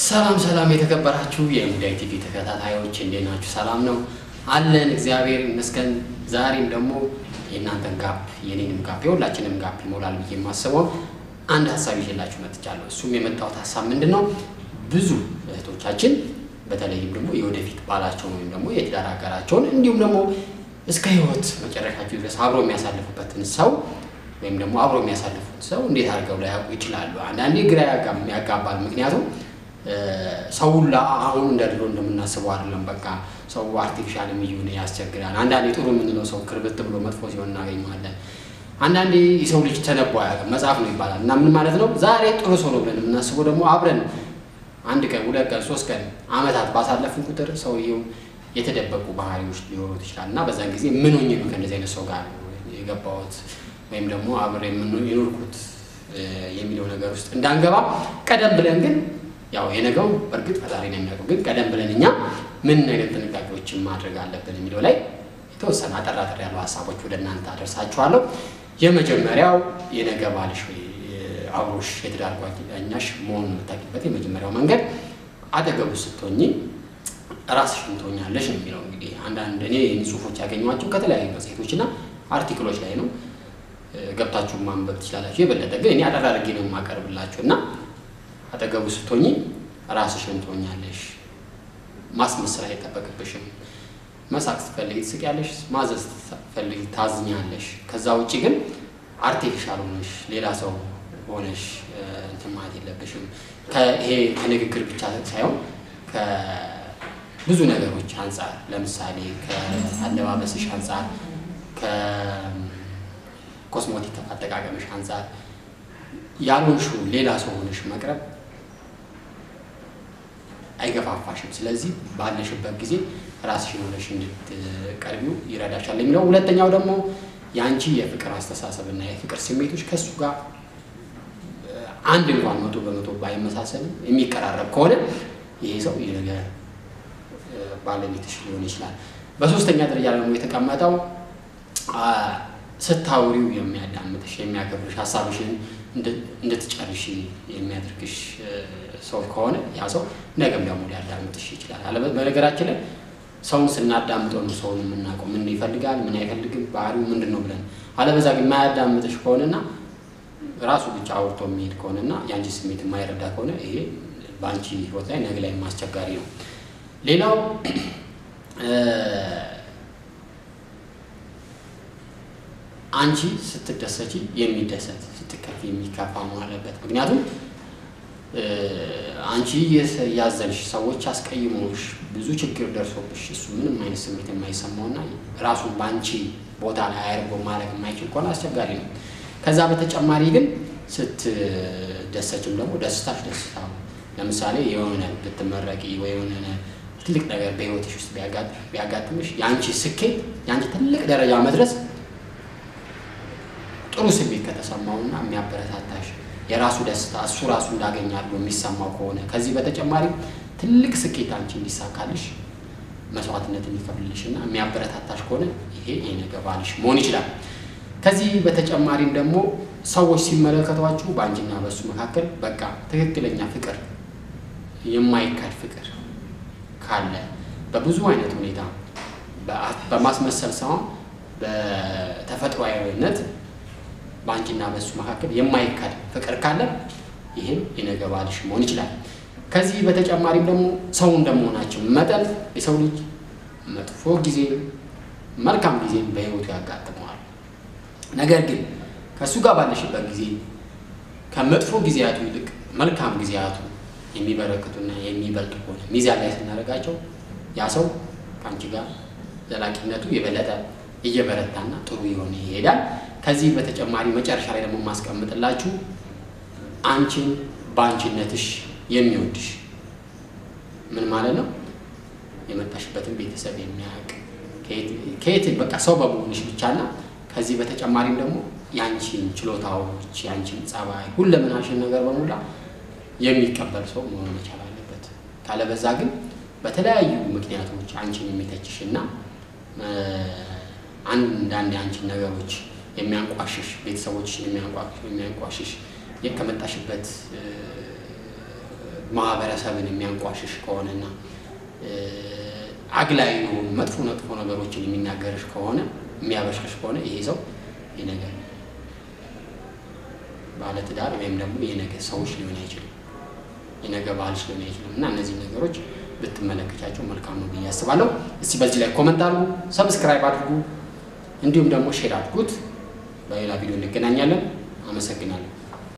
ሰላም ሰላም የተከበራችሁ የሙዳይ ቲቪ ተከታታዮች እንዴት ናችሁ? ሰላም ነው አለን፣ እግዚአብሔር ይመስገን። ዛሬም ደግሞ የእናንተን ጋፕ የኔንም ጋፕ የሁላችንም ጋፕ ይሞላል ብዬ የማስበው አንድ ሀሳብ ይዤላችሁ መጥቻለሁ። እሱም የመጣሁት ሀሳብ ምንድን ነው? ብዙ እህቶቻችን በተለይም ደግሞ የወደፊት ባላቸውን ወይም ደግሞ የትዳር አጋራቸውን እንዲሁም ደግሞ እስከ ሕይወት መጨረሻቸው ድረስ አብሮ የሚያሳልፉበትን ሰው ወይም ደግሞ አብሮ የሚያሳልፉት ሰው እንዴት አድርገው ላያውቁ ይችላሉ? አንዳንዴ ግራ ያጋባል። ምክንያቱም ሰው አሁን እንደ ድሮ እንደምናስበው አይደለም። በቃ ሰው አርቲፊሻል የሚሆን ያስቸግራል። አንዳንዴ ጥሩ የምንለው ሰው ክርብት ብሎ መጥፎ ሲሆን እናገኘዋለን። አንዳንዴ የሰው ልጅ ተነቦ አያውቅም፣ መጽሐፍ ነው ይባላል። እና ምን ማለት ነው? ዛሬ ጥሩ ሰው ነው ብለን የምናስበው ደግሞ አብረን አንድ ቀን፣ ሁለት ቀን፣ ሶስት ቀን አመታት ባሳለፍን ቁጥር ሰውየው የተደበቁ ባህሪዎች ሊኖሩት ይችላል እና በዛን ጊዜ ምን ሆኜ ነው ከእንደዚህ አይነት ሰው ጋር የገባሁት ወይም ደግሞ አብሬ የኖርኩት የሚለው ነገር ውስጥ እንዳንገባ ቀደም ብለን ግን ያው የነገው በእርግጥ ፈጣሪ ነው የሚያውቀው። ግን ቀደም ብለን እኛ ምን አይነት ጥንቃቄዎችን ማድረግ አለብን የሚለው ላይ የተወሰነ አጠር አጠር ያሉ ሀሳቦች ወደ እናንተ አደርሳችኋለሁ። የመጀመሪያው የነገ ባልሽ ወይ አብሮሽ የትዳር ጓደኛሽ መሆኑን የምታውቂበት የመጀመሪያው መንገድ አጠገቡ ስትሆኚ ራስሽን ትሆኛለሽ ነው የሚለው። እንግዲህ አንዳንድ እኔ ጽሁፎች ያገኟቸው ከተለያዩ መጽሔቶች እና አርቲክሎች ላይ ነው። ገብታችሁ ማንበብ ትችላላችሁ። የበለጠ ግን እኔ አጠር አድርጌ ነው የማቀርብላችሁ እና አጠገቡ ስትሆኚ ራስሽን ትሆኛለሽ። ማስመሰል አይጠበቅብሽም። መሳቅ ስትፈልጊ ትስቂያለሽ፣ ማዘዝ ስትፈልጊ ታዝኛለሽ። ከዛ ውጭ ግን አርቲፊሻል ሆነሽ ሌላ ሰው ሆነሽ እንትን ማለት የለብሽም። ይሄ ከንግግር ብቻ ሳይሆን ከብዙ ነገሮች አንጻር ለምሳሌ ከአለባበስሽ አንጻር፣ ከኮስሞቲክ አጠቃቀምሽ አንጻር ያልሆንሽው ሌላ ሰው ሆነሽ መቅረብ አይገፋፋሽም። ስለዚህ ባለሽበት ጊዜ ራስሽን ሆነሽ እንድትቀርቢው ይረዳሻል የሚለው። ሁለተኛው ደግሞ የአንቺ የፍቅር አስተሳሰብና የፍቅር ስሜቶች ከእሱ ጋር አንድ እንኳን መቶ በመቶ ባይመሳሰልም የሚቀራረብ ከሆነ ይሄ ሰው የነገ ባለቤትሽ ሊሆን ይችላል። በሶስተኛ ደረጃ ደግሞ የተቀመጠው ስታውሪው የሚያዳምጥሽ የሚያከብርሽ ሀሳብሽን እንድትጨርሽ የሚያደርግሽ ሰው ከሆነ ያ ሰው ነገም ደግሞ ሊያዳምጥሽ ይችላል። በነገራችን ላይ ሰውን ስናዳምጠው ነው ሰውን የምናውቀው። ምን ይፈልጋል፣ ምን አይፈልግም፣ ባህሪው ምንድን ነው ብለን። አለበዛ ግን የማያዳምጥሽ ከሆነና ራሱ ብቻ አውርቶ የሚሄድ ከሆነና የአንቺ ስሜት የማይረዳ ከሆነ ይሄ በአንቺ ሕይወት ላይ ነገ ላይ አስቸጋሪ ነው። ሌላው አንቺ ስትደሰቺ የሚደሰት ስትከፊ የሚከፋ መሆን አለበት። ምክንያቱም አንቺ ያዘንሽ ሰዎች አስቀይሞሽ ብዙ ችግር ደርሶብሽ እሱ ምንም አይነት ስሜት የማይሰማውና ራሱን በአንቺ ቦታ ላይ አያርጎ ማድረግ የማይችል ከሆነ አስቸጋሪ ነው። ከዛ በተጨማሪ ግን ስትደሰችም ደግሞ ደስታሽ ደስታ ለምሳሌ የሆነ ብትመረቂ ወይ የሆነ ትልቅ ነገር በህይወትሽ ውስጥ ቢያጋጥምሽ የአንቺ ስኬት የአንቺ ትልቅ ደረጃ መድረስ ጥሩ ስሜት ከተሰማውና የሚያበረታታሽ የራሱ ደስታ እሱ ራሱ እንዳገኛሉ የሚሰማው ከሆነ ከዚህ በተጨማሪ ትልቅ ስኬት አንቺ እንዲሳካልሽ መስዋዕትነት የሚከፍልልሽ እና የሚያበረታታሽ ከሆነ ይሄ የነገ ባልሽ መሆን ይችላል። ከዚህ በተጨማሪም ደግሞ ሰዎች ሲመለከቷችሁ በአንቺና በእሱ መካከል በቃ ትክክለኛ ፍቅር የማይካድ ፍቅር ካለ በብዙ አይነት ሁኔታ በማስመሰል ሳይሆን በተፈጥሯዊነት በአንቺና በእሱ መካከል የማይካድ ፍቅር ካለ ይህም የነገ ባልሽ መሆን ይችላል። ከዚህ በተጨማሪም ደግሞ ሰው እንደመሆናቸው መጠን የሰው ልጅ መጥፎ ጊዜ መልካም ጊዜ በሕይወቱ ያጋጥመዋል። ነገር ግን ከእሱ ጋር ባለሽበት ጊዜ ከመጥፎ ጊዜያቱ ይልቅ መልካም ጊዜያቱ የሚበረክቱና የሚበልጡ ከሆነ ሚዛን ላይ ስናደርጋቸው ያ ሰው ከአንቺ ጋር ዘላቂነቱ የበለጠ እየበረታና ጥሩ የሆነ ይሄዳል። ከዚህ በተጨማሪ መጨረሻ ላይ ደግሞ የማስቀምጥላችሁ አንቺን በአንቺነትሽ የሚወድሽ ምን ማለት ነው? የመጣሽበትን ቤተሰብ የሚያውቅ ከየት በቃ ሰው በመሆንሽ ብቻና ከዚህ በተጨማሪም ደግሞ የአንቺን ችሎታዎች የአንቺን ጸባይ፣ ሁለመናሽን ነገር በሙላ የሚቀበል ሰው መሆን መቻል አለበት። ካለበዛ ግን በተለያዩ ምክንያቶች አንቺን የሚተችሽ እና አንዳንድ የአንቺን ነገሮች የሚያንቋሽሽ ቤተሰቦችሽን የሚያንቋሽሽ ከመጣሽበት ማህበረሰብን የሚያንቋሽሽ ከሆነና አግላይ የሆኑ መጥፎ መጥፎ ነገሮችን የሚናገርሽ ከሆነ የሚያበሽቅሽ ከሆነ ይሄ ሰው የነገ ባለትዳር ወይም ደግሞ የነገ ሰዎች ሊሆን አይችልም፣ የነገ ባልሽ ሊሆን አይችልም። እና እነዚህ ነገሮች ብትመለከቻቸው መልካም ነው ብዬ አስባለሁ። እስቲ በዚህ ላይ ኮመንት አድርጉ፣ ሰብስክራይብ አድርጉ፣ እንዲሁም ደግሞ ሼር አድርጉት። በሌላ ቪዲዮ እንገናኛለን። አመሰግናለሁ።